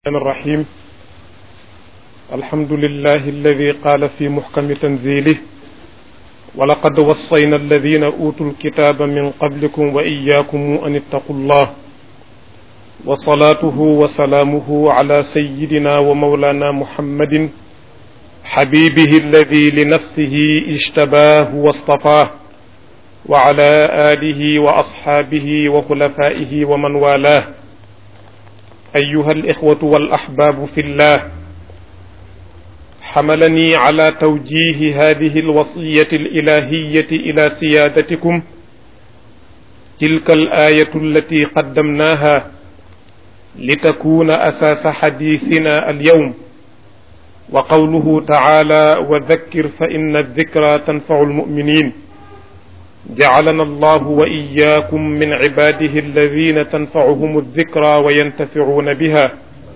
الرحمن الرحيم الحمد لله الذي قال في محكم تنزيله ولقد وصينا الذين أوتوا الكتاب من قبلكم وإياكم أن اتقوا الله وصلاته وسلامه على سيدنا ومولانا محمد حبيبه الذي لنفسه اجتباه واصطفاه وعلى آله وأصحابه وخلفائه ومن والاه أيها الإخوة والأحباب في الله حملني على توجيه هذه الوصية الإلهية إلى سيادتكم تلك الآية التي قدمناها لتكون أساس حديثنا اليوم وقوله تعالى وذكر فإن الذكرى تنفع المؤمنين جعلنا الله وإياكم من عباده الذين تنفعهم الذكرى وينتفعون بها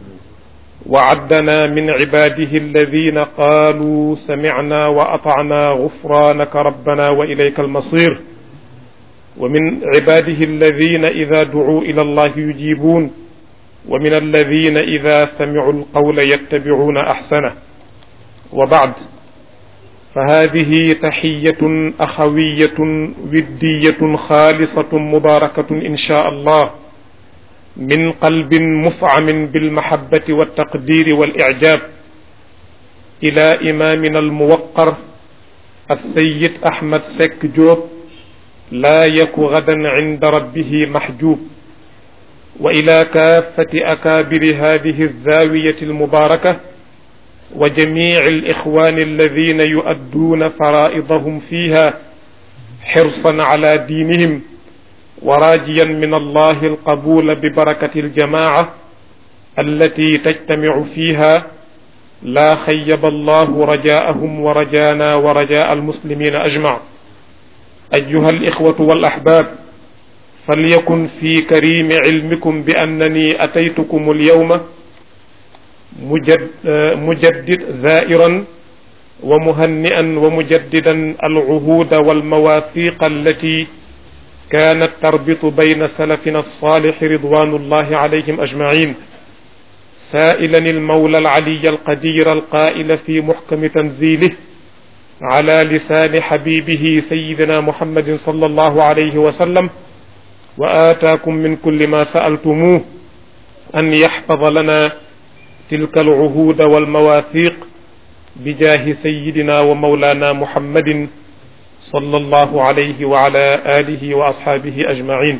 وعدنا من عباده الذين قالوا سمعنا وأطعنا غفرانك ربنا وإليك المصير ومن عباده الذين إذا دعوا إلى الله يجيبون ومن الذين إذا سمعوا القول يتبعون أحسنه وبعد فهذه تحية أخوية ودية خالصة مباركة إن شاء الله من قلب مفعم بالمحبة والتقدير والإعجاب إلى إمامنا الموقر السيد أحمد سك جوب لا يك غدا عند ربه محجوب وإلى كافة أكابر هذه الزاوية المباركة وجميع الإخوان الذين يؤدون فرائضهم فيها حرصا على دينهم وراجيا من الله القبول ببركة الجماعة التي تجتمع فيها لا خيب الله رجاءهم ورجانا ورجاء المسلمين أجمع أيها الإخوة والأحباب فليكن في كريم علمكم بأنني أتيتكم اليوم مجد مجدد زائرا ومهنئا ومجددا العهود والمواثيق التي كانت تربط بين سلفنا الصالح رضوان الله عليهم اجمعين سائلا المولى العلي القدير القائل في محكم تنزيله على لسان حبيبه سيدنا محمد صلى الله عليه وسلم واتاكم من كل ما سالتموه ان يحفظ لنا تلك العهود والمواثيق بجاه سيدنا ومولانا محمد صلى الله عليه وعلى آله وأصحابه أجمعين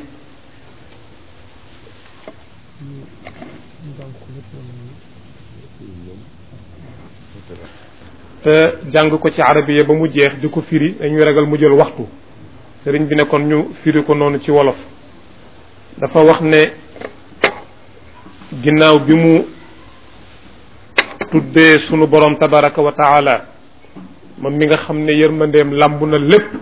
te jàng ko ci arabiya ba mu jeex di ko firi dañuy ragal mu jël waxtu sëriñ bi ne kon ñu firi ko noonu ci wolof dafa wax ne ginnaaw bi mu tuddee sunu borom tabaraka wa taala moom mi nga xam ne yërmandeem làmb na lépp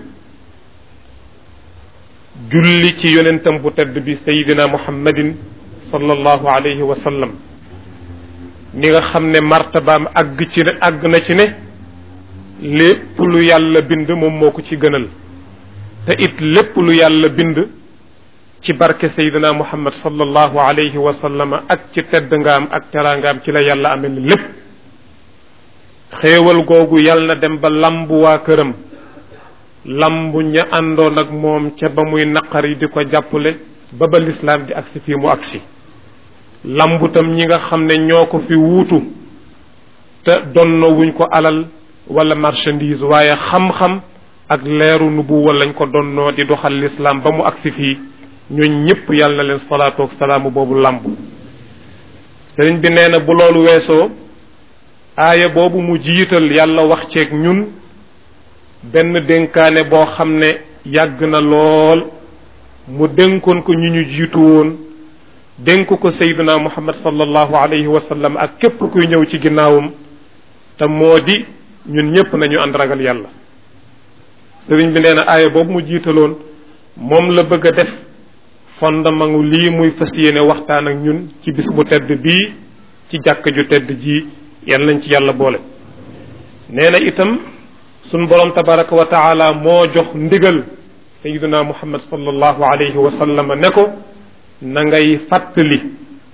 julli ci yonentam bu tedd bi sayidina muhammadin sallallahu alayhi wa sallam mi nga xam ne martabaam àgg ci ne àgg na ci ne lépp lu yàlla bind moom moo ko ci gënal te it lépp lu yàlla bind ci barke sayidina muhammad sallallahu alayhi wa sallam ak ci tedd ngaam ak teraangaam ci la yàlla amee ni lépp xéewal googu yàlla na dem ba lambu waa këram lambu ña àndoon ak moom ca ba muy naqari di ko jàppale ba ba lislaam di agsi fii mu agsi lambu tam ñi nga xam ne ñoo ko fi wuutu te donno wuñ ko alal wala marchandise waaye xam-xam ak leeru nubuwa lañ ko donnoo di doxal lislaam ba mu agsi fii ñooñ ñëpp yàlla na leen salaatu ak salaamu boobu lambu sëriñ bi nee na bu loolu weesoo aaya boobu mu jiital yàlla wax ceeg ñun benn dénkaane boo xam ne yàgg na lool mu dénkoon ko ñu ñu jiitu woon dénk ko sayyiduna muhammad sallallahu alayhi wa sallam ak képp kuy ñëw ci ginnaawam te moo di ñun ñépp nañu ànd ragal yàlla sëriñ bi nee na aaya boobu mu jiitaloon moom la bëgg a def fondement ngu lii muy fas yéene waxtaan ak ñun ci bis bu tedd bii ci jàkk ju tedd ji yal nañ ci yàlla boole nee na itam sun borom tabaraka wa taala moo jox ndigal sayiduna muhammad sallallahu alayhi wa sallam ne ko na ngay fàttali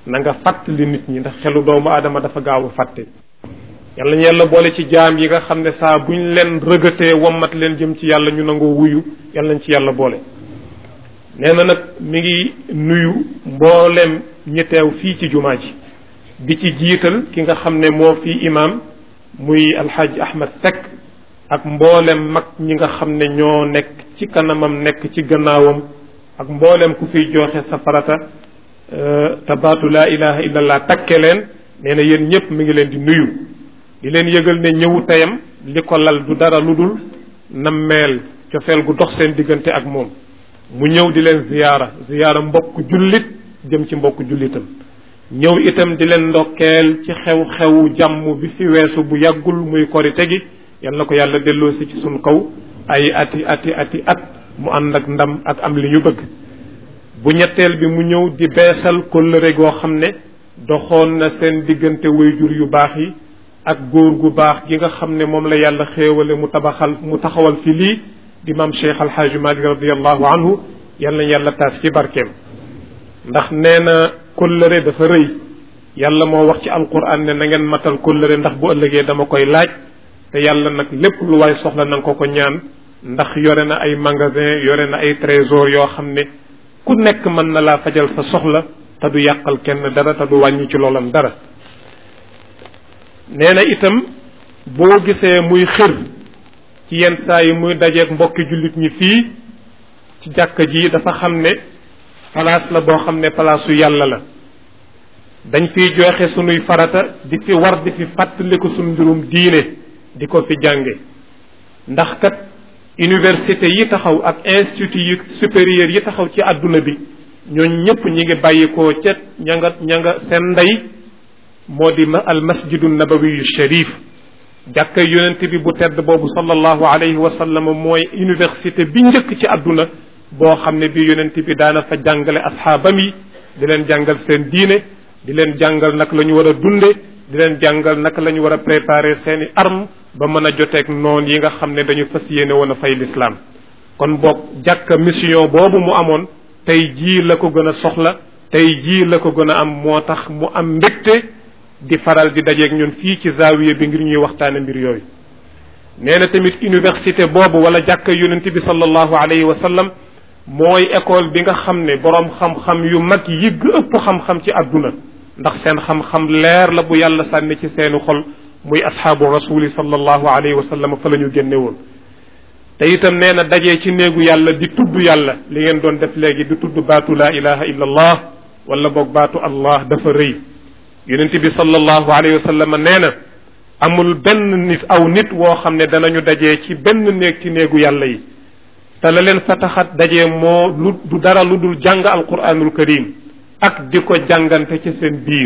na nga fàttali nit ñi ndax xelu doomu aadama dafa gaaw a fàtte yàlla ñu yàlla boole ci jaam yi nga xam ne saa buñ leen rëgatee wommat leen jëm ci yàlla ñu nangoo wuyu yàlla nañ ci yàlla boole nee na nag mi ngi nuyu mboolem ñi teew fii ci jumaa ji di ci jiital ki nga xam ne moo fi imaam muy alxaaji ahmad Seck ak mboolem mag ñi nga xam ne ñoo nekk ci kanamam nekk ci gannaawam ak mboolem ku fiy joxe sa farata te baatu laa ilaha illallah takke leen nee na yéen ñëpp mi ngi leen di nuyu di leen yëgal ne ñëwu teyam li ko lal du dara lu dul nammeel cofeel gu dox seen diggante ak moom mu ñëw di leen ziyaara ziyaara mbokk jullit jëm ci mbokk jullitam ñëw itam di leen ndokkeel ci xew-xewu jàmm bi fi weesu bu yàggul muy korite gi yal na ko yàlla delloosi ci suñ kaw ay ati ati ati at mu ànd ak ndam ak am li ñu bëgg bu ñetteel bi mu ñëw di beesal kóllëre goo xam ne doxoon na seen diggante wayjur yu baax yi ak góor gu baax gi nga xam ne moom la yàlla xéewale mu tabaxal mu taxawal fi lii di maam Cheikh Alxaaji Malik radiallahu anhu yal na yàlla taas ci barkeem ndax nee na kóllëre dafa rëy yàlla moo wax ci alquran ne na ngeen matal kóllëre ndax bu ëllëgee dama koy laaj te yàlla nag lépp lu waay soxla na nga ko ko ñaan ndax yore na ay magasin yore na ay trésor yoo xam ne ku nekk mën na laa fajal sa soxla te du yàqal kenn dara te du wàññi ci loolam dara nee na itam boo gisee muy xër ci yenn saa yi muy dajeeg mbokki jullit ñi fii ci jàkka ji dafa xam ne place la boo xam ne palaasu yàlla la dañ fiy joxe sunuy farata di fi war di fi fàttaliku sunu mbirum diine di ko fi jànge ndax kat université yi taxaw ak institut yi supérieur yi taxaw ci àdduna bi ñooñ ñëpp ñi ngi bàyyikoo ca ña nga ña nga seen ndey moo di ma al masjidu nabawiyu sharif jàkka yonent bi bu tedd boobu sallallahu alayhi wa sallam mooy université bi njëkk ci àdduna boo xam ne bi yonent bi daana fa jàngale asxaabam yi di leen jàngal seen diine di leen jàngal naka la ñu war a dunde di leen jàngal naka la ñu war a préparer seeni arme ba mën a joteeg noon yi nga xam ne dañu fas yéene woon a fay lislaam kon boog jàkka mission boobu mu amoon tey jii la ko gën a soxla tey jii la ko gën a am moo tax mu am mbégte di faral di dajeeg ñun fii ci zaawiya bi ngir ñuy waxtaane mbir yooyu nee na tamit université boobu wala jàkka yonent bi sallallahu alayhi wa sallam mooy école bi nga xam ne boroom xam-xam yu mag yi ëpp xam-xam ci àdduna ndax seen xam-xam leer la bu yàlla sànni ci seeni xol muy asxaabu rasuli sallallahu alayhi wa sallam fa la ñu génne woon te itam nee na dajee ci néegu yàlla di tudd yàlla li ngeen doon def léegi di tudd baatu laa ilaha illa allah wala boog baatu allah dafa rëy yonent bi sallallahu alayhi wa sallam nee na amul benn nit aw nit woo xam ne danañu dajee ci benn néeg ci néegu yàlla yi te la leen fa taxat dajee moo lu du dara lu dul jàng alquranul karim ak di ko jàngante ci seen biir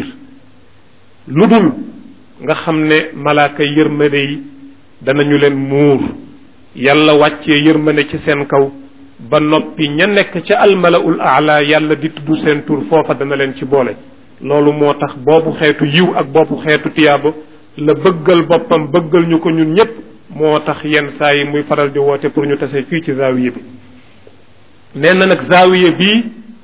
lu dul nga xam ne malaaka yërmande yi danañu leen muur yàlla wàccee yërmande ci seen kaw ba noppi ña nekk ca almalaul aala yàlla di tudd seen tur foofa dana leen ci boole loolu moo tax boobu xeetu yiw ak boobu xeetu tiyaaba la bëggal boppam bëggal ñu ko ñun ñépp moo tax yenn saa yi muy faral di woote pour ñu tase fii ci zaawiye bi nee na nag zaawiye bii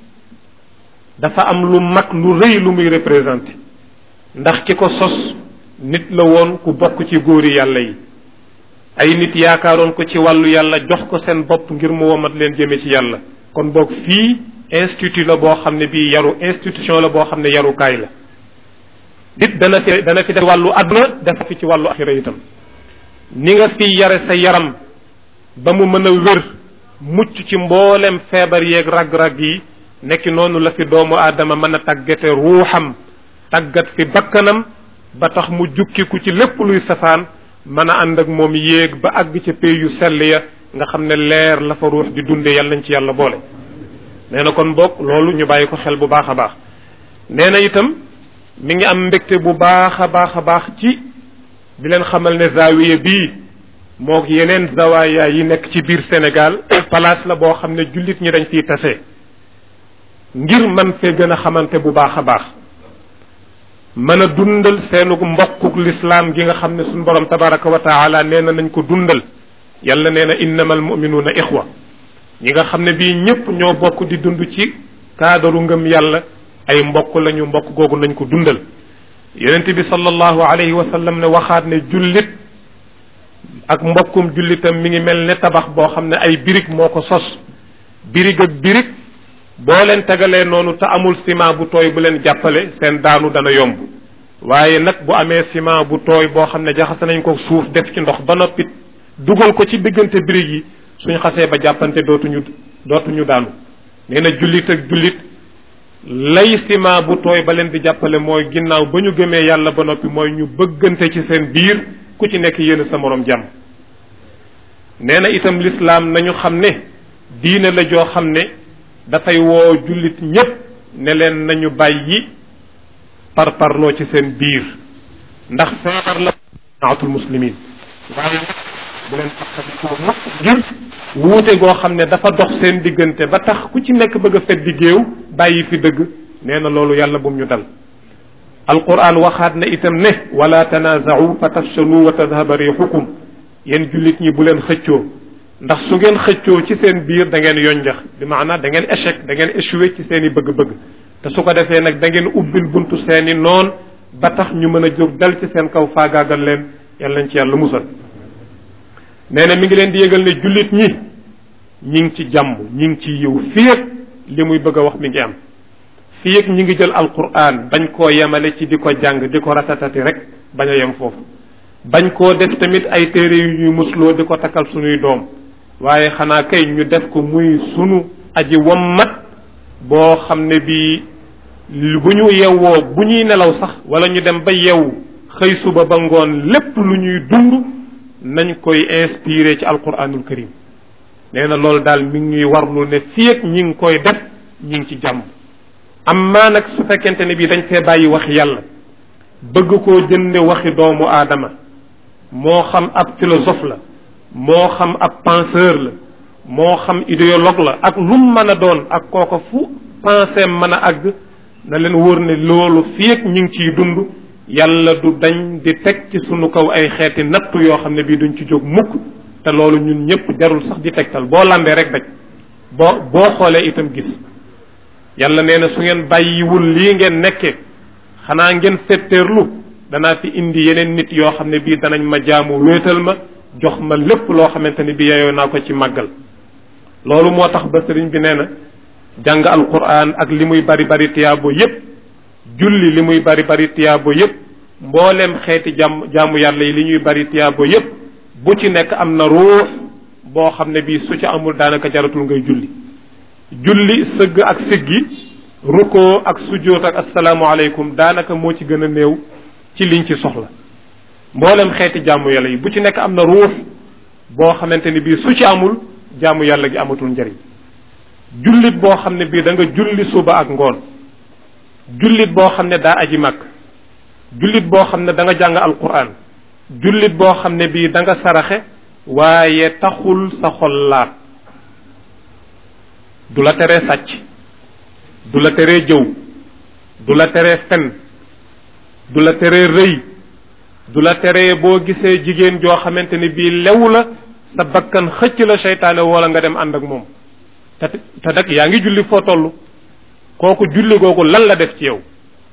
dafa am lu mag lu rëy lu muy représenté ndax ki ko sos nit la woon ku bokk ci góori yàlla yi ay nit yaakaaroon ko ci wàllu yàlla jox ko seen bopp ngir mu womat leen jëme ci yàlla kon boog fii institut la boo xam ne bii yaru institution la boo xam ne yarukaay la nit dana fi dana fi def wàllu àdduna def fi ci wàllu axira itam ni nga fi yare sa yaram ba mu mën a wér mucc ci mboolem feebar yeeg rag-rag yi nekki noonu la fi doomu aadama mën a tàggate ruuxam tàggat fi bakkanam ba tax mu jukkiku ci lépp luy safaan mën a ànd ak moom yéeg ba àgg ca pay yu sell ya nga xam ne leer la fa ruux di dunde yàlla nañ ci yàlla boole nee na kon boog loolu ñu bàyyi ko xel bu baax a baax nee na itam mi ngi am mbégte bu baax a baax a baax ci di leen xamal ne zaawiya bii moog yeneen zawaaya yi nekk ci biir Sénégal place la boo xam ne jullit ñi dañ fiy tase ngir man fee gën a xamante bu baax a baax mën a dundal seenu mbokkuk lislaam gi nga xam ne suñu borom tabaraka wa taala nee na nañ ko dundal yàlla nee na innamal muminuuna ixwa ñi nga xam ne bii ñëpp ñoo bokk di dund ci kaadaru ngëm yàlla ay mbokk lañu mbokk googu nañ ko dundal yonent bi sallallahu alayhi wa sallam ne waxaat ne jullit ak mbokkum jullitam mi ngi mel ne tabax boo xam ne ay birig moo ko sos birig ak birig boo leen tegalee noonu te amul ciment bu tooy bu leen jàppale seen daanu dana yomb waaye nag bu amee ciment bu tooy boo xam ne jaxase nañ ko suuf def ci ndox ba noppi dugal ko ci diggante birig yi suñ xasee ba jàppante dootuñu dootuñu daanu nee na jullit ak jullit lay ciment bu tooy ba leen di jàppale mooy ginnaaw ba ñu gëmee yàlla ba noppi mooy ñu bëggante ci seen biir ku ci nekk yéen sa morom jàmm nee na itam lislaam nañu xam ne diine la joo xam ne dafay woo jullit ñépp ne leen nañu bàyyi par parloo ci seen biir ndax feebar la naatul muslimin waaye bu leen fàttalikoo mukk ngir wuute goo xam ne dafa dox seen diggante ba tax ku ci nekk bëgg a feddi géew bàyyi fi dëgg nee na loolu yàlla bum ñu dal alquran waxaat na itam ne wala tanaazau fa tafshalu wa tadhaba rixukum yéen jullit ñi bu leen xëccoo ndax su ngeen xëccoo ci seen biir da ngeen yonjax bi maanaam da ngeen échec da ngeen échoué ci seen i bëgg-bëgg te su ko defee nag da ngeen ubbil buntu seen i noon ba tax ñu mën a jóg dal ci seen kaw faagaagal leen yàlla nañ ci yàlla musal nee na mi ngi leen di yëgal ne jullit ñi ñi ngi ci jàmm ñi ngi ci yiw fii ak li muy bëgg a wax mi ngi am fii ak ñi ngi jël alquran bañ koo yemale ci di ko jàng di ko ratatati rek bañ a yem foofu bañ koo def tamit ay téere yu ñuy musloo di ko takkal suñuy doom waaye xanaa kay ñu def ko muy sunu aji wammat boo xam ne bii bu ñu yewwoo bu ñuy nelaw sax wala ñu dem ba yew xëy suba ba ngoon lépp lu ñuy dund nañ koy inspiré ci alquranul karim nee na loolu daal mi ngi ñuy warlu ne fii ak ñi ngi koy def ñi ngi ci jàmm amma nag su fekkente ne bii dañ fee bàyyi wax yàlla bëgg koo jënde waxi doomu aadama moo xam ab philosophe la moo xam ab penseur la moo xam idéologue la ak lum mën a doon ak kooko fu pensée mën a àgg na leen wóor ne loolu fii ak ñi ngi ciy dund yàlla du dañ di teg ci sunu kaw ay xeeti nattu yoo xam ne bii duñ ci jóg mukk te loolu ñun ñëpp jarul sax di tegtal boo lambee rek daj boo boo xoolee itam gis yàlla nee na su ngeen bàyyiwul lii ngeen nekke xanaa ngeen fetteerlu danaa fi indi yeneen nit yoo xam ne bii danañ ma jaamu wéetal ma jox ma lépp loo xamante ne bii yeyoo naa ko ci màggal loolu moo tax ba sëriñ bi nee na jàng alquran ak li muy bari bari tiyaabo yépp julli li muy bari bari tiyaabo yépp mbooleem xeeti jàmm jaamu yàlla yi li ñuy bari tiyaabo yépp bu ci nekk am na ruux boo xam ne bii su ca amul daanaka jaratul ngay julli julli sëgg ak siggi rukkoo ak sujjóot ak asalaamualeykum daanaka moo ci gën a néew ci liñ ci soxla mboolem xeeti jaamu yàlla yi bu ci nekk am na ruux boo xamante ni bii su ci amul jaamu yàlla gi amatul njariñ jullit boo xam ne bii da nga julli suba ak ngoon jullit boo xam ne daa aji màkk jullit boo xam ne da nga jàng alquran jullit boo xam ne bii da nga saraxe waaye taxul sa xol laat du la teree sàcc du la teree jëw du la teree fen du la teree rëy du la teree boo gisee jigéen joo xamante ni bii lew la sa bakkan xëcc la seytaane wala nga dem ànd ak moom te te nag yaa ngi julli foo toll kooku julli googu lan la def ci yow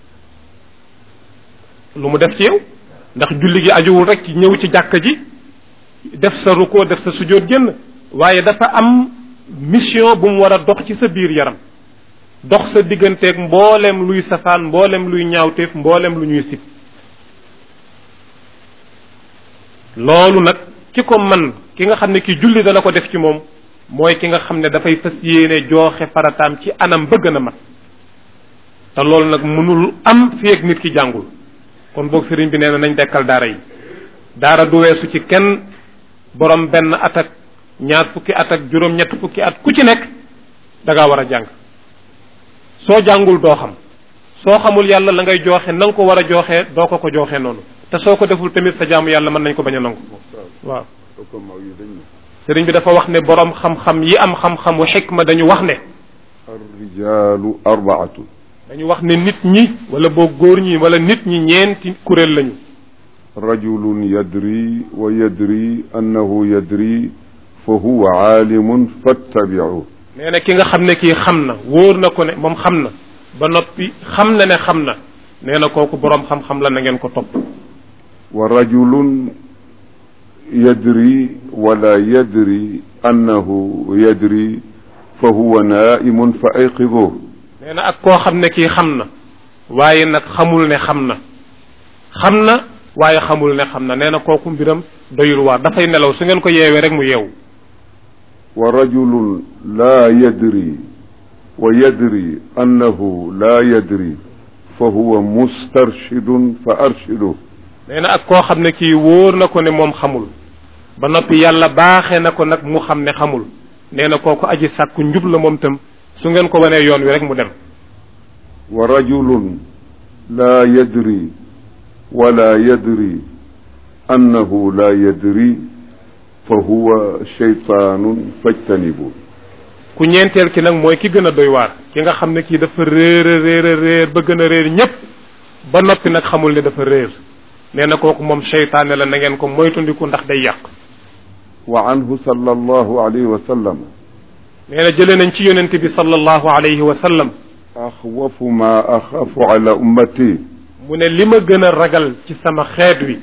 lu mu def ci yow ndax julli gi ajuwul rek ci ñëw ci jàkka ji def sa rukkoo def sa sujjóot génn waaye dafa am mission bu mu war a dox ci sa biir yaram dox sa digganteeg mboolem luy safaan mboolem luy ñaawteef mboolem lu ñuy sib loolu nag ki ko man ki nga xam ne ki julli dana ko def ci moom mooy ki nga xam ne dafay fas yéene jooxe farataam ci anam bëgg na mat te loolu nag mënul am fi ak nit ki jàngul kon boog sëriñ bi nee na nañ dekkal daara yi daara du weesu ci kenn borom benn at ak ñaar fukki at ak juróom ñett fukki at ku ci nekk da ngaa war a jàng soo jàngul doo xam soo xamul yàlla la ngay jooxe na nga ko war a jooxee doo ko ko jooxee noonu te soo ko deful tamit sa jaamu yàlla mën nañ ko bañ a nangu waaw sëriñ bi dafa wax ne borom xam-xam yi am xam-xamu xikma dañu wax ne arrijalu arbaatu dañu wax ne nit ñi wala boo góor ñi wala nit ñi ñeenti kuréel lañu rajulun yadri wa yadri annahu yadri fa huwa aalimun fattabiu nee na ki nga xam ne kii xam na wóor na ko ne moom xam na ba noppi xam na ne xam na nee na kooku boroom xam-xam la na ngeen ko topp wa rajulun yadri wala yadri annahu yadri fa huwa naimun fa ayqiduh nee na ak koo xam ne kii xam na waaye nag xamul ne xam na xam na waaye xamul ne xam na nee na kooku mbiram doyul waar dafay nelaw su ngeen ko yeewee rek mu yeewu wa rajulun laa yadri wa yadri annahu laa yadri fa huwa mustarshidun fa arshiduh nee na ak koo xam ne kii wóor na ko ne moom xamul ba noppi yàlla baaxee na ko nag mu xam ne xamul nee na kooku aji sàkku njub la moom tam su ngeen ko wanee yoon wi rek mu dem wa rajulun laa yadri wala yadri annahu laa yadri fa huwa shaytaanun fajtanibu ku ñeenteel ki nag mooy ki gën a doy waar ki nga xam ne kii dafa réer a réer a réer ba gën a réer ñépp ba noppi nag xamul ne dafa réer nee na kooku moom seytaane la na ngeen ko moytundiku ndax day yàq wa anhu sallallahu alayhi wa sallam nee na jëlee nañ ci yonente bi sallallahu alayhi wa sallam axwafu ma axafu ala ummati mu ne li ma gën a ragal ci sama xeet wi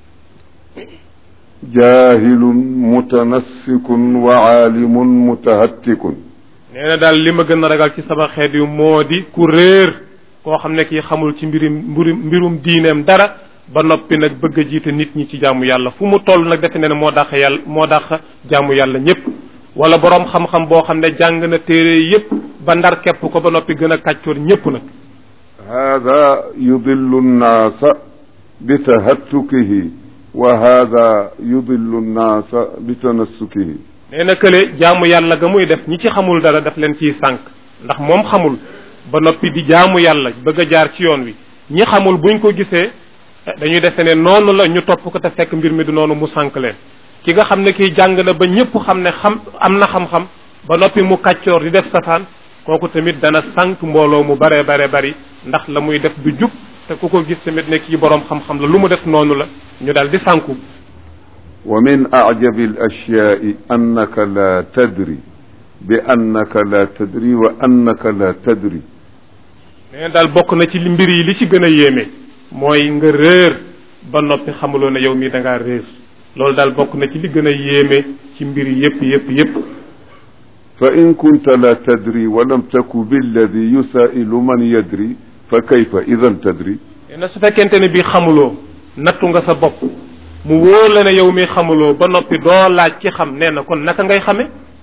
jahilun mutanassikun wa aalimun mutahattikun nee na daal li ma gën a ragal ci sama xeet wi moo di ku réer koo xam ne kii xamul ci mbirum mbirum mbirum diineem dara ba noppi nag bëgg a jiite nit ñi ci jaamu yàlla fu mu toll nag defe ne ne moo dàq yàlla moo dàq jaamu yàlla ñépp wala boroom xam-xam boo xam ne jàng na téere yépp ba ndar kepp ko ba noppi gën a kàccoor ñépp nag hada yudillu nnaasa bi tahattukihi wa hada yudillu nnaasa bi tanassukihi nee na kële jaamu yàlla ga muy def ñi ci xamul dara daf leen ciy sànq ndax moom xamul ba noppi di jaamu yàlla bëgg a jaar ci yoon wi ñi xamul buñ ko gisee dañuy defe ne noonu la ñu topp ko te fekk mbir mi du noonu mu sànq leen ki nga xam ne kii jàng na ba ñëpp xam ne xam am na xam-xam ba noppi mu kàccoor di def safaan kooku tamit dana sànq mbooloo mu bare bare bari ndax la muy def du jub te ku ko gis tamit ne kii boroom xam-xam la lu mu def noonu la ñu daal di sànku wa min ajabi al ashyaai annaka la tadri bi annaka la tadri wa annaka la tadri nee daal bokk na ci li mbir yi li ci gën a yéeme mooy nga réer ba noppi xamuloo ne yow mii da ngaa réer loolu daal bokk na ci li gën a yéeme ci mbir yi yépp yépp yépp fa in kunta la tadri wa lam taku billadi yusailu man yadri fa kayfa idan tadri nee na su fekkente ne bii xamuloo nattu nga sa bopp mu wóor la ne yow mii xamuloo ba noppi doo laaj ki xam nee na kon naka ngay xame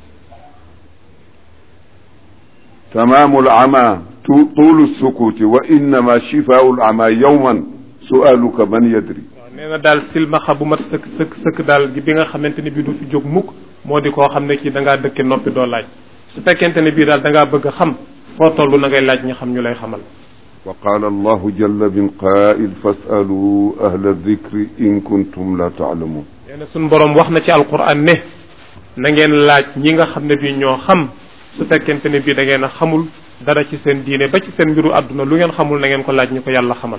تمام العمى طول السكوت وإنما شفاء العمى يوما سؤالك من يدري waaw nee na daal silmaxa bu mat sëkk sëkk sëkk daal gi bi nga xamante ne bii du fi jóg mukk moo di koo xam ne kii da ngaa dëkke noppi doo laaj su fekkente ne bii daal da ngaa bëgg a xam foo toll na ngay laaj ñi xam ñu lay xamal وقال الله جل من قائل فاسألوا أهل الذكر إن كنتم لا تعلمون nee na suñ boroom wax na ci alquran ne na ngeen laaj ñi nga xam ne bii ñoo xam su fekkente ne bii da ngeen a xamul dara ci seen diine ba ci seen mbiru àdduna lu ngeen xamul na ngeen ko laaj ñu ko yàlla xamal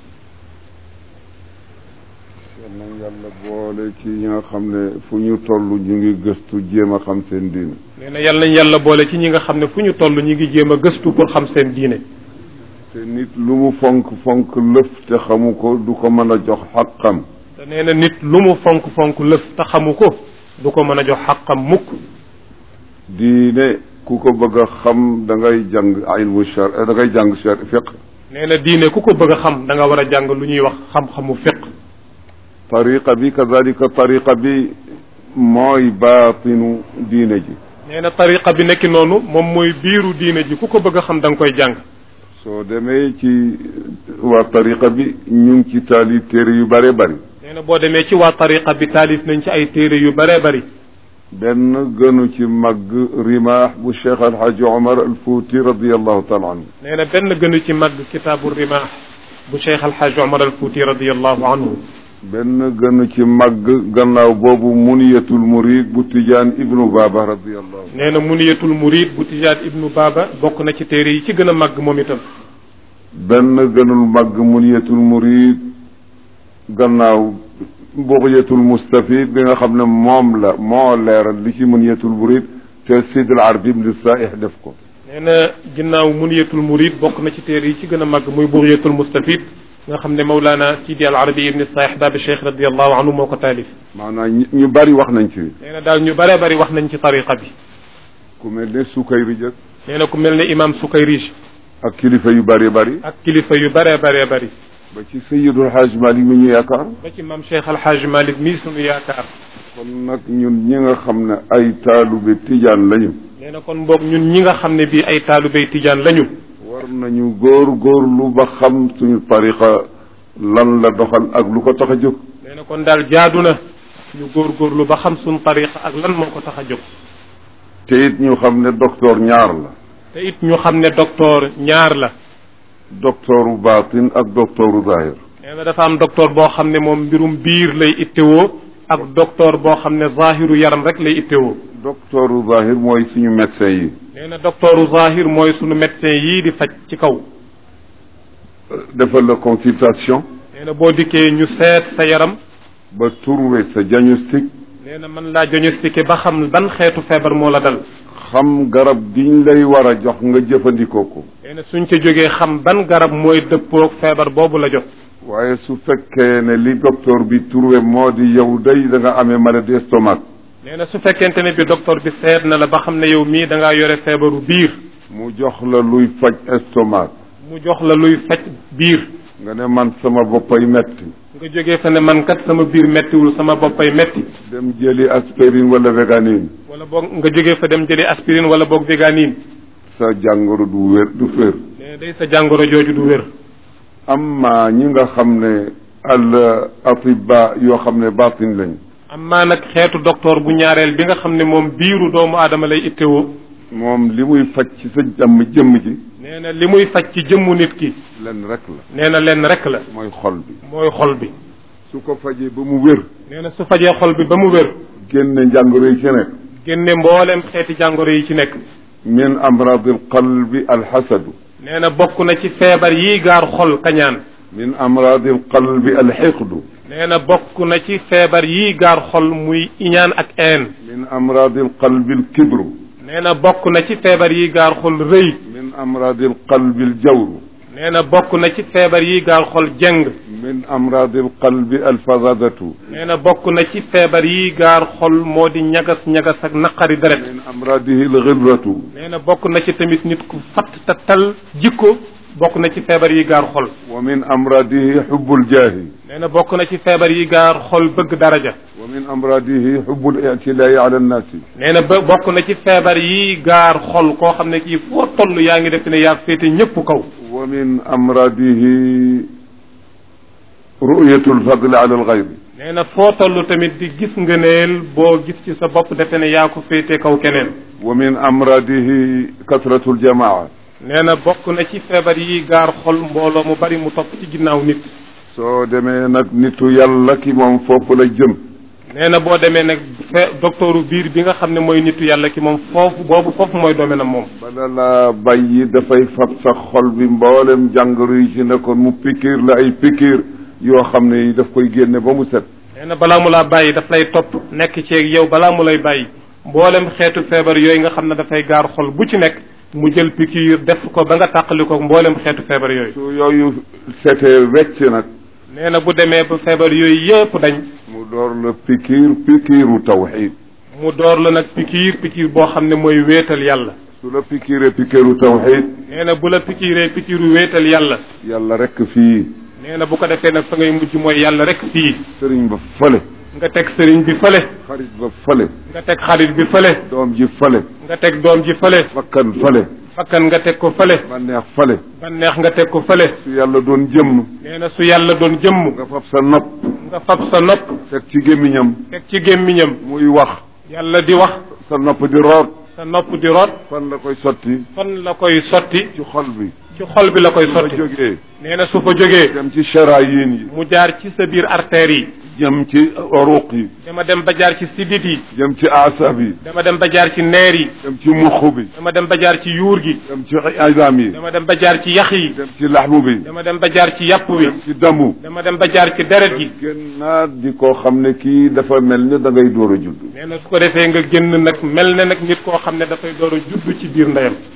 yal na yàlla boole ci ñi nga xam ne fu ñu toll ñu ngi gëstu jéem a xam seen diine nee na yàlla nañ yàlla boole ci ñi nga xam ne fu ñu toll ñu ngi jéem a gëstu pour xam seen diine te nit lu mu fonk fonk lëf te xamu ko du ko mën a jox xaqam te nee na nit lu mu fonk fonk lëf te xamu ko du ko mën a jox xaqam mukk diine ku ko bëgg a xam da ngay jàng ilmu shar da ngay jàng shar fiq nee na diine ku ko bëgg a xam da nga war a jàng lu ñuy wax xam-xamu fiq tariqa bi kadalika tariqa bi mooy baatinu diine ji nee na tariqa bi nekki noonu moom mooy biiru diine ji ku ko bëgg a xam da nga koy jàng soo demee ci waa tariqa bi ñu ngi ci taali téere yu bare bari nee na boo demee ci waa tariqa bi taalif nañ ci ay téere yu bare bari benn gënu ci màgg rimaax bu cheikh alhaji omar al fouti radiallahu taala anhu nee na benn gënu ci màgg kitaabu rimaax bu cheikh alhaj omar al fouti radiallahu anhu benn gënu ci màgg gannaaw boobu muniyatul murid bu tijaan ibnu baba radiallahu nee na muniyatul murid bu tijaan ibnu baba bokk na ci téere yi ci gën a màgg moom itam benn gënul màgg muniyatul murid gannaaw buxyatul mustafid bi nga xam ne moom la moo leeral li ci muniyatul murid te sid al arbi ibn saih def ko nee na ginnaaw muniyatul murid bokk na ci téere yi ci gën a màgg muy buriyatul mustafid nga xam ne Mawlana Sidi al Arabi ibni Saax Baabi Cheikh radiallahu anhu moo ko taalif maanaam ñu bari wax nañ ci nee na daal ñu bëree bëri wax nañ ci tariqa bi ku mel ne Sukayri jëkk nee na ku mel ne imam Sukayrij ak kilifa yu bari bari ak kilifa yu bëree bëree bëri ba ci Sayyidul Hajj Malik mi ñu yaakaar ba ci maam Cheikh Alhaaj Malik mii sunu yaakaar kon nag ñun ñi nga xam ne ay taalube tijaan lañu nee na kon boog ñun ñi nga xam ne bii ay taalubéy tijaan lañu war nañu góor góorlu ba xam suñu tariqa lan la doxal ak lu ko tax a jóg nee na kon daal jaadu na ñu góorgóorlu ba xam suñu tariqa ak lan moo ko tax a jóg te it ñu xam ne docteur ñaar la te it ñu xam ne docteur ñaar la docteuru baatin ak docteuru zahir nee na dafa am docteur boo xam ne moom mbirum biir lay ittewoo ak docteur boo xam ne zahiru yaram rek lay ittewoo docteuru zahir mooy suñu médecin yi nee na docteuru zahir mooy sunu médecin yii di faj ci kaw defal la consultation nee na boo dikkee ñu seet sa yaram ba trouver sa diagnostic nee na mën laa diagnostiqué ba xam ban xeetu feebar moo la dal xam garab giñ lay war a jox nga jëfandikoo ko nee na suñ ca jógee xam ban garab mooy dëppoog feebar boobu la jot waaye su fekkee ne li docteur bi trouvé moo di yow day da nga amee maladie estomac nee na su fekkente ne bi docteur bi seet na la ba xam ne yow mii da ngaa yore feebaru biir mu jox la luy faj estomac mu jox la luy faj biir nga ne man sama boppay metti nga jógee fa ne man kat sama biir mettiwul sama boppay metti dem jëli aspirine wala véganine wala boog nga jógee fa dem jëli aspirine wala boog véganine sa jàngoro du wér du fér nee na day sa jàngoro jooju du wér amma ñi nga xam ne al atiba yoo xam ne baatin lañ amaa nag xeetu docteur bu ñaareel bi nga xam ne moom biiru doomu aadama lay ittewoo moom li muy faj ci sa jàmm jëmm ji nee na li muy faj ci jëmmu nit ki lenn rek la nee na lenn rek la mooy xol bi mooy xol bi su ko fajee ba mu wér nee na su fajee xol bi ba mu wér génne njàngoro yi ci nekk génne mboolem xeeti jàngoro yi ci nekk min amradi alqalbi alxasadu nee na bokk na ci feebar yi gaar xol kañaan min amradi alqalbi alxiqdu nee na bokk na ci feebar yi gaar xol muy iñaan ak een min amradi alqalbi alkibru nee na bokk na ci feebar yi gaar xol rëy min amradi alqalbi aljawru nee na bokk na ci feebar yi gaar xol jeng min amradi alqalbi alfazadatu nee na bokk na ci feebar yi gaar xol moo di ñagas ñagas ak naqari deret min amradihi alxibratu nee na bokk na ci tamit nit ku fatt te tal jikko bokk na ci feebar yi gaar xol wa min amradihi xubu ljaahi nee na bokk na ci feebar yi gaar xol bëgg daraja wa min amradihi xubu lictilaayi ala annaasi nee na ba bokk na ci feebar yi gaar xol koo xam ne kii foo toll yaa ngi def ne yaa féete ñëpp kaw wa min amradihi ruyatu alfadli ala alxayri nee na foo toll tamit di gis ngëneel boo gis ci sa bopp defe ne yaa ko féete kaw keneen wa min amradihi kasratu aljamaa nee na bokk na ci feebar yi gaar xol mbooloo mu bari mu topp ci ginnaaw nit soo demee nag nitu yàlla ki moom foofu la jëm nee na boo demee nag fe docteuru biir bi nga xam ne mooy nitu yàlla ki moom foofu boobu foofu mooy doome na moom bala laa bàyyi dafay fab sa xol bi mboolem jàngoro yi ci nekkoon mu pikiir la ay pikiir yoo xam ne daf koy génne ba mu set nee na balaa mu laa bàyyi daf lay topp nekk ceeg yow balaa mu lay bàyyi mboolem xeetu feebar yooyu nga xam ne dafay gaar xol bu ci nekk mu jël pikiir def ko ba nga tàqali ko mboolem xeetu feebar yooyu su yooyu setee wecc nag nee na bu demee ba feebar yooyu yëpp dañ mu door la pikiir pikiiru tawxid mu door la nag pikiir pikiir boo xam ne mooy wéetal yàlla su la pikiiree pikiiru tawxid nee na bu la pikiiree pikiiru wéetal yàlla yàlla rekk fii nee na bu ko defee nag fa ngay mujj mooy yàlla rek fii sëriñ ba fële nga teg sëriñ bi fële xarit ba fële nga teg xarit bi fële doom ji fële nga teg doom ji fële fakkan fële fakkan nga teg ko fële bànneex fële banneex nga teg ko fële su yàlla doon jëmm nee na su yàlla doon jëmm nga fab sa nopp nga fab sa nopp teg ci gémmiñam teg ci gémmiñam muy wax yàlla di wax sa nopp di root sa nopp di root fan la koy sotti fan la koy sotti ci xol bi ci xol bi la koy su fa sotti jógee nee na su fa jógee dem ci charayin yi mu jaar ci sa biir artères yi jëm ci oruq yi dama dem ba jaar ci sidit yi jëm ci asab yi dama dem ba jaar ci neer yi dem ci muxu bi dama dem ba jaar ci yuur gi dem ci idam yi dama dem ba jaar ci yax yi dem ci laxmu bi dama dem ba jaar ci yàpp wi dem ci damu dama dem ba jaar ci deret gi gën naa di koo xam ne kii dafa mel ni da ngay door a judd nee na su ko defee nga génn nag mel ne nag nit koo xam ne dafay door a judd ci biir ndeyam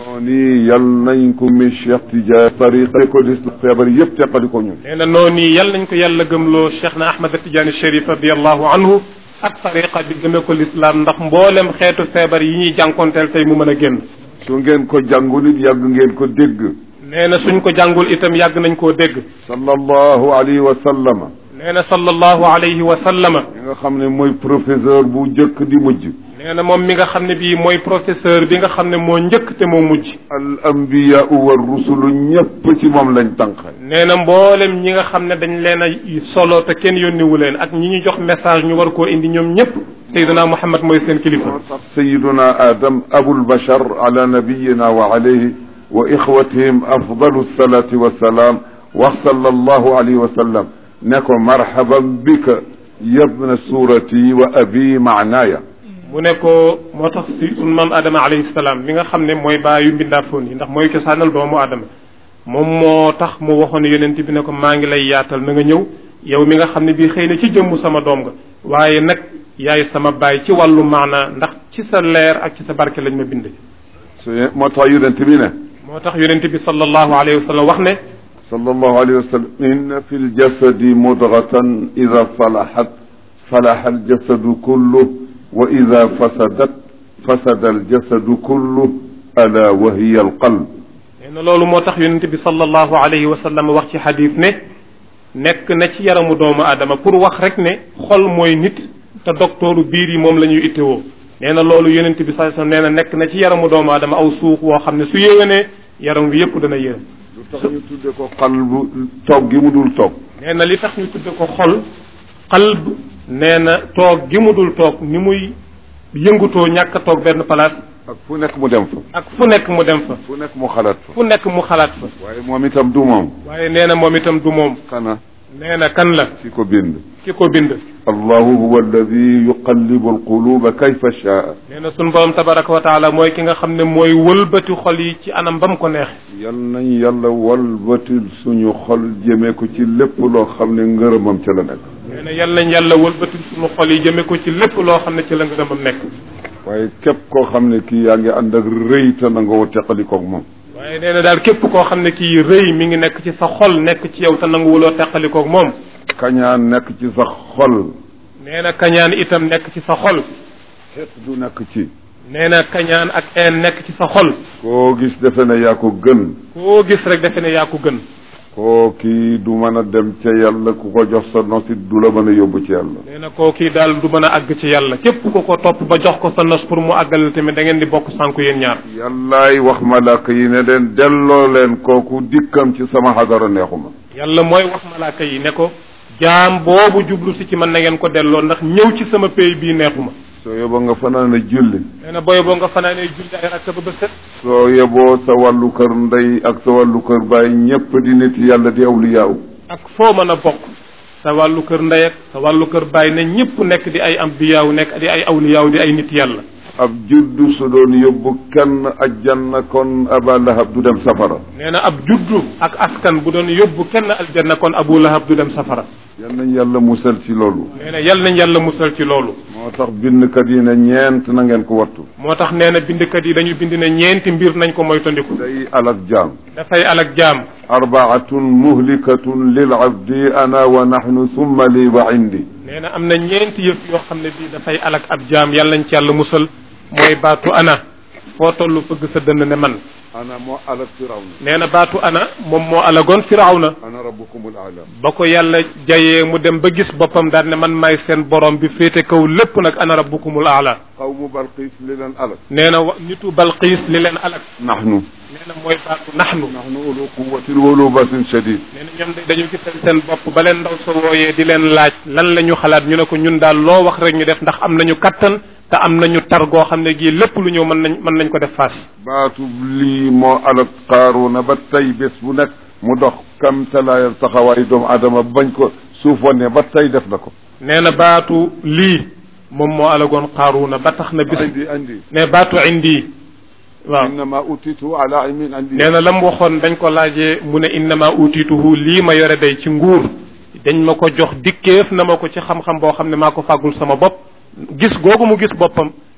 noonu yal nañ ko mi Cheikh Tidiane tariqa ko dis feebar yëpp teqali ko ñun nee na noonu yal nañ ko yàlla gëmloo cheikh na ahmad tidiane chérif radiallahu anhu ak tariqa bi gëme ko lislaam ndax mboolem xeetu feebar yi ñuy jànkonteel tey mu mën a génn su ngeen ko jàngul it yàgg ngeen ko dégg nee na suñ ko jàngul itam yàgg nañ koo dégg sallallahu alayhi wa sallama nee na sallallahu alayhi wa sallama mi nga xam ne mooy professeur bu njëkk di mujj nee na moom mi nga xam ne bii mooy professeur bi nga xam ne moo njëkk te moo mujj al anbiyaau wa rusulu ñëpp ci moom lañ tànqe nee na mboolem ñi nga xam ne dañ leen a solo te kenn yónniwu leen ak ñi ñu jox message ñu war koo indi ñoom ñëpp sayyiduna muhammad mooy seen kilifa moo tax sayiduna adam abul bashar ala nabiyina wa alayhi wa ixwatihim afdalu salati wasalaam wax sallallahu alayhi wa sallam ne ko marhaban bika yabna surati wa abi maanaaya mu ne ko moo tax si sunu maam Adama alayhi salaam mi nga xam ne mooy baayu mbindaafoon yi ndax mooy cosaanal doomu Adama moom moo tax mu waxoon yonent bi ne ko maa ngi lay yaatal na nga ñëw yow mi nga xam ne bii xëy na ci jëmmu sama doom nga waaye nag yaay sama baay ci wàllu maanaa ndax ci sa leer ak ci sa barke lañ ma bind. su moo tax yonent bi ne. moo tax yonent bi sallallahu alayhi wa sallam wax ne. sallallahu alayhi wa sallam inna fi ljasadi mudgatan ida salahat salaha aljasadu kullu wa ida fasadat fasada aljasadu kullu ala wa hiya alqalb nee na loolu moo tax yonente bi sallallahu alayhi wa sallam wax ci xadis ne nekk na ci yaramu doomu aadama pour wax rek ne xol mooy nit te doktooru biir yi moom la ñuy ittewoo nee na loolu yonente bi sallallahu alayhi wa sallam nee na nekk na ci yaramu doomu aadama aw suux woo xam ne su yéwénee yaram wi yépp dana yéwén lu tax ñu tudde ko qalbu toog gi mu dul toog nee na li tax ñu tudde ko xol qalb nee na toog gi mu dul toog ni muy yëngutoo ñàkk a toog benn place ak fu nekk mu dem fa ak fu nekk mu dem fa fu nekk mu xalaat fa fu nekk mu xalaat fa waaye moom itam du moom waaye nee na moom itam du moom kana nee na kan la ki ko bind ki ko bind allahu huwa alladi yuqallibu alquluba kayfa shaa nee na sunu borom tabaraka wa taala mooy ki nga xam ne mooy wëlbati xol yi ci anam ba mu ko neexe yal nañ yàlla walbatil suñu xol jëmee ko ci lépp loo xam ne ngërëmam ca la nekk nee na yal nañ yàlla wëlbati suñu xol yi jëme ko ci lépp loo xam ne ci la ngërëmam nekk waaye képp koo xam ne kii yaa ngi ànd ak rëy te na nga woo teqalikoog moom waaye nee na daal képp koo xam ne kii rëy mi ngi nekk ci sa xol nekk ci yow te nanguwuloo teqalikoog moom kañaan nekk ci sa xol nee na kañaan itam nekk ci sa xol xeet du nekk ci nee na kañaan ak een nekk ci sa xol koo gis defe ne yaa ko gën koo gis rek defe ne yaa ko gën koo kii du mën a dem ca yàlla ku ko jox sa nosit du la mën a yóbbu ci yàlla nee na koo kii daal du mën a àgg ci yàlla képp ku ko topp ba jox ko sa nos pour mu àggal tamit da ngeen di bokk sànku yéen ñaar yàllaay wax malaaka yi ne leen delloo leen kooku dikkam ci sama xadara neexuma yàlla mooy wax malaaka yi ne ko jaam boobu jublu si ci man na ngeen ko delloo ndax ñëw ci sama pays bii neexuma soo yeboo nga fanaan a julli nee na booy boo nga fanaanee julli ay rakka ba ba set soo yeboo sa wàllu kër ndey ak sa wàllu kër baay ñépp di nit yàlla di awliyaaw ak foo mën a bokk sa wàllu kër ndey ak sa wàllu kër baay ne ñëpp nekk di ay ambiyaaw nekk di ay awliyaaw di ay nit yàlla ab juddu su doon yóbbu kenn ajjanna kon aba lahab du dem safara nee na ab juddu ak askan bu doon yóbbu kenn aljanna kon abu lahab du dem safara yal nañ yàlla musal ci loolu nee na yal nañ yàlla musal ci loolu moo tax bindkat yi ne ñeent na ngeen ko wattu moo tax nee na bindkat yi dañu bind ne ñeenti mbir nañ ko moytandiku day alak jaam dafay alak jaam arbaatun muhlikatun lil abdi ana wa nahnu summa li wa indi nee na am na ñeenti yëf yoo xam ne bii dafay alak ab jaam yàlla nañ ci yàlla musal mooy baatu ana foo tollu fëgg sa dënn ne man ana moo alak firawna nee na baatu ana moom moo alagoon firawna ana rabbukumul aala ba ko yàlla jayee mu dem ba gis boppam daal ne man maay seen borom bi féete kaw lépp nag ana rabbukumul aala qawmu balqiis li leen alak nee na wa nitu balqiis li leen alak nahnu nee na mooy baatu naxnu nahnu ulu quwatin wa ulu basin shadid nee na ñoom de dañu gisal seen bopp ba leen ndaw sa wooyee di leen laaj lan la ñu xalaat ñu ne ko ñun daal loo wax rek ñu def ndax am nañu kattan te am nañu tar goo xam ne gii lépp lu ñëw mën nañ mën nañ ko def faas baatu lii moo alak qaaruna ba tey bés bu nekk mu dox kam talaayal taxawaayu doomu adama bañ ko suuf wane ba tey def na ko nee na baatu lii moom moo alagoon qaaruuna ba tax na bis andi andi ne baatu indi waaw innama utitu ala ilmin andi nee na la mu waxoon dañ ko laajee mu ne innama utituhu lii ma yore day ci nguur dañ ma ko jox dikkeef na ma ko ci xam-xam boo xam ne maa ko fàggul sama bopp gis googu mu gis boppam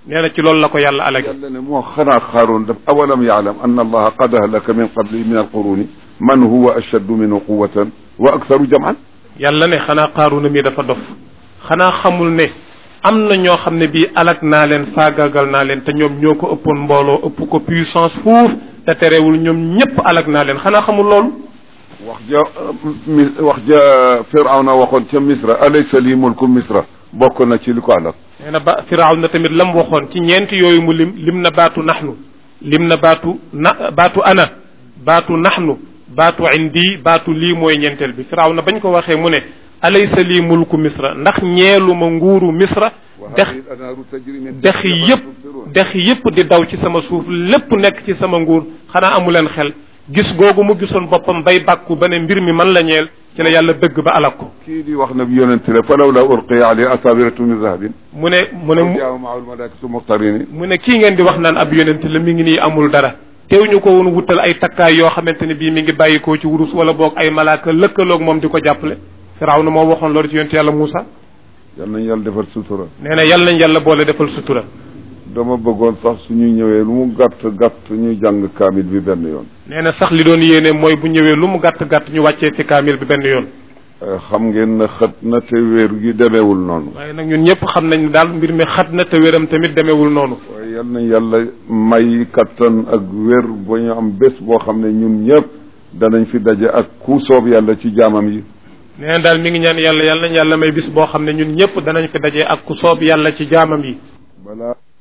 nee na ci loolu la ko yàlla alage yàlla ne moo xanaa xaaroon daf awalam yaalam an allaha qad ahlaka min qabli min alquruni man huwa ashaddu minhu quwatan wa aktharu jaman yàlla ne xanaa qaaruna mi dafa dof xanaa xamul ne am na ñoo xam ne bii alag naa leen faagaagal naa leen te ñoom ñoo ko ëppoon mbooloo ëpp ko puissance fuuf te terewul ñoom ñépp alag naa leen xanaa xamul loolu wax ja mi wax ja firawna waxoon ca misra alaysa li mulku misra bokk na ci li ko alak nee na ba firaaw na tamit lam waxoon ci ñeenti yooyu mu lim lim na baatu naxnu lim na baatu na baatu ana baatu naxnu baatu indi baatu lii mooy ñeenteel bi firaaw na bañ ko waxee mu ne alaysa lii mulku misra ndax ñeeluma nguuru misra dex dex yépp dex yépp di daw ci sama suuf lépp nekk ci sama nguur xanaa amu leen xel gis googu mu gisoon boppam bay bàkku ba ne mbir mi man la ñeel ci la yàlla bëgg ba alak ko kii di wax na bi yonente la falaw la urqiya alayhi asabiratu min zahabin mu ne mu ne jaaw maal malaikatu muqtarini mu ne kii ngeen di wax naan ab yonent la mi ngi nii amul dara teew ñu ko woon wutal ay takkaay yoo xamante ne bii mi ngi bàyyikoo ci wurus wala boog ay malaaka lëkkaloog moom di ko jàppale firaaw na moo waxoon loolu ci yonent yàlla Muusa yal nañ yàlla defal sutura nee na yàlla nañ yàlla boole defal sutura dama bëggoon sax suñu ñëwee lu mu gàtt gàtt ñuy jàng kaamil bi benn yoon nee na sax li doon yéene mooy bu ñëwee lu mu gàtt gàtt ñu wàccee fi kaamil bi benn yoon xam ngeen ne xët na te wéer gi demeewul noonu waaye nag ñun ñëpp xam nañ ne daal mbir mi xat na te wéram tamit demeewul noonu waaye yal nañ yàlla may kattan ak wér ba ñu am bés boo xam ne ñun ñëpp danañ fi daje ak ku soob yàlla ci jaamam yi nee na daal mi ngi ñaan yàlla yàlla nañ yàlla may bis boo xam ne ñun ñëpp danañ fi daje ak ku soob yàlla ci jaamam yi balaa